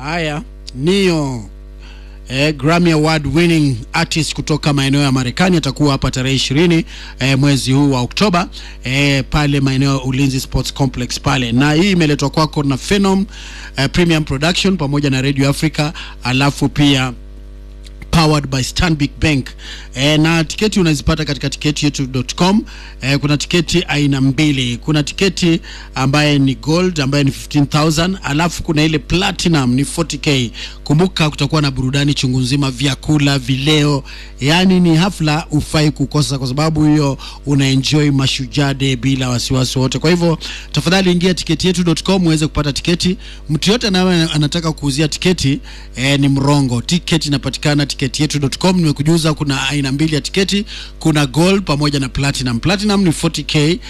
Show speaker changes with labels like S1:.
S1: Haya, Nio eh, Grammy Award winning artist kutoka maeneo ya Marekani atakuwa hapa tarehe ishirini eh, mwezi huu wa Oktoba eh, pale maeneo ya Ulinzi Sports Complex pale, na hii imeletwa kwako na Phenom eh, Premium Production pamoja na Radio Africa, alafu pia powered by Stanbic Bank. E, na tiketi unazipata katika tiketi yetu.com. E, kuna tiketi aina mbili. Kuna tiketi ambaye ni gold ambaye ni 15000 alafu kuna ile platinum ni 40k. Kumbuka kutakuwa na burudani chungu nzima, vyakula, vileo, yani ni hafla ufai kukosa, kwa sababu hiyo una enjoy Mashujaa Day bila wasiwasi wote. Kwa hivyo tafadhali ingia tiketi yetu.com uweze kupata tiketi. Mtu yote anaye anataka kuuzia tiketi e, ni mrongo. Tiketi inapatikana tiketi yetu.com. Nimekujuza kuna aina mbili ya tiketi, kuna gold pamoja na platinum. Platinum ni 40k